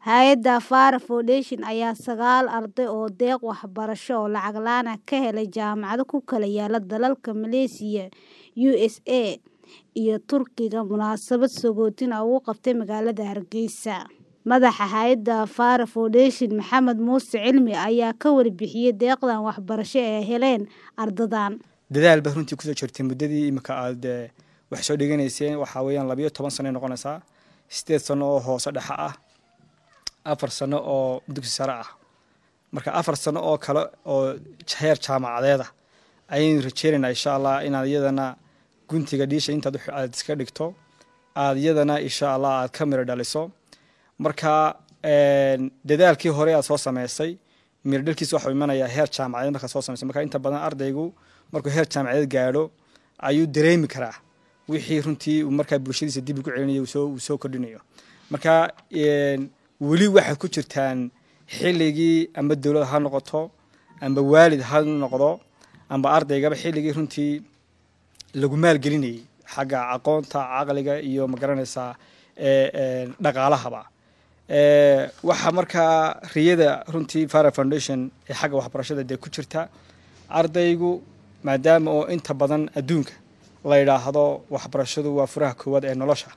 Hay'adda Fara Foundation ayaa sagaal arday oo deeq waxbarasho oo lacag la'aan ah ka helay jaamacado ku kala yaala dalalka Malaysia, USA, iyo Turkiga munaasabad sagootin ah ugu qabtay magaalada Hargeysa. Madaxa hay'adda Fara Foundation, Maxamed Muuse Cilmi, ayaa ka warbixiyay deeqdan waxbarasho ee ay heleen ardaydan. dadaal baad runtii kusoo jirtay muddadii imika aad wax soo dhiganayseen waxaa weeyaan labayo toban sano ay noqonaysaa sideed sano oo hoose dhexe ah afar sano oo dugsi sare ah marka afar sano oo kale oo heer jaamacadeeda ayaynu rajeynaynaa insha allah inaad iyadana guntiga dhiisha intaad aad iska dhigto aad iyadana insha allah aad ka miro dhaliso marka dadaalkii hore aad soo sameysay miro dhalkiisa waxuu imanayaa heer jaamacadeed markaad soo sameysay marka inta badan ardaygu markuu heer jaamacadeed gaadho ayuu dareemi karaa wixii runtii uu markaa bulshadiisa dib ugu celinayo uu soo kordhinayo marka weli waxay ku jirtaan xilligii amba dowlad ha noqoto amba waalid ha noqdo amba ardaygaba xilligii runtii lagu maalgelinayay xagga aqoonta caqliga iyo magaranaysaa dhaqaalahaba waxaa markaa riyada runtii fara foundation ee xagga waxbarashada dee ku jirta ardaygu maadaama oo inta badan adduunka la yidhaahdo waxbarashadu waa furaha koowaad ee nolosha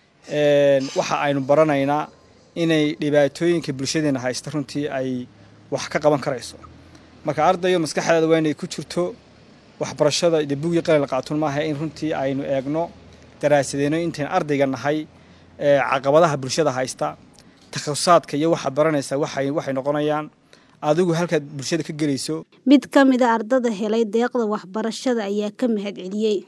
waxa aynu baranaynaa inay dhibaatooyinka bulshadeena haysta runtii ay wax ka qaban karayso marka ardayo maskaxdeeda waa inay ku jirto waxbarashada de buugii qalin la qaatun maaha in runtii aynu eegno daraasadeyno intayn ardayga nahay caqabadaha bulshada haysta takhasaadka iyo waxaad baranaysaa waxay waxay noqonayaan adigu halkaad bulshada ka gelayso Mid ka mid a ardada helay deeqda waxbarashada ayaa ka mahad celiyey.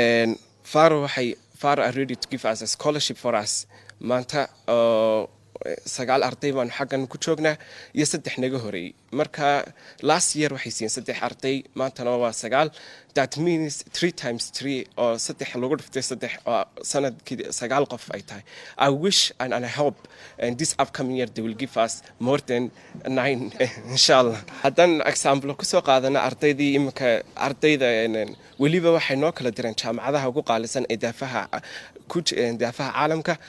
Faro waxay Faro are ready to give us a scholarship for us maanta oo sagaal arday baanu xaggan ku joognaa iyo saddex naga horeeyey marka last year waxay siiyeen saddex arday maantana waa sagaal that means three times three oo saddex lagu dhiftay saddex oo sanadkii sagaal qof ay tahay i wish and, and i hope and this upcoming year they will give us more than nine insha allah haddaan example kusoo qaadana ardaydii iminka ardayda weliba waxay noo kala direen jaamacadaha ugu qaalisan ee daafaha daafaha caalamka